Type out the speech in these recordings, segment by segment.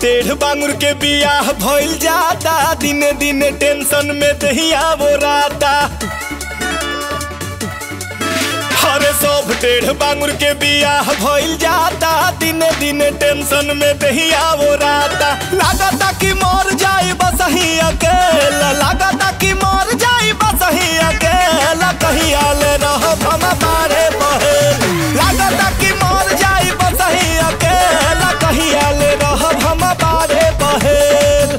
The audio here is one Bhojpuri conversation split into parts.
टेढ़ बांगुर के बियाह भइल जाता दिने दिने टेंशन में दहिया वो राता अरे सब टेढ़ बांगुर के बियाह भइल जाता दिने दिने टेंशन में दहिया वो राता लागता कि मर जाई बस ही अकेला लागता कि मर जाई बस ही अकेला कहीं आले रह हम बारे बहेल लागता कि मर जाई बस ही अकेला कहीं आले रह हम बारे बहेल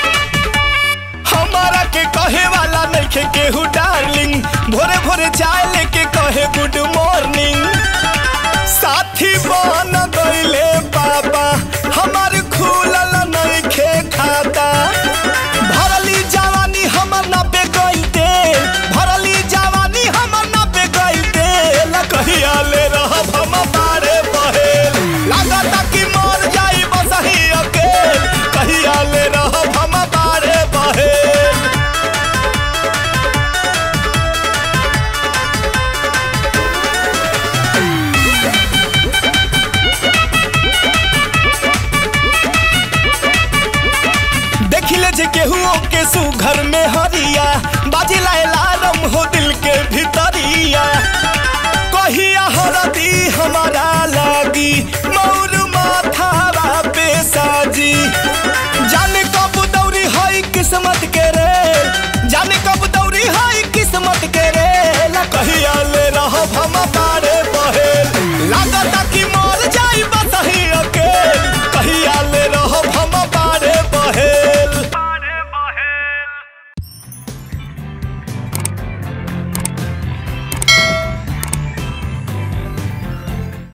हमारा के कहे वाला नइखे केहू डार्लिंग भोरे भोरे चाय ले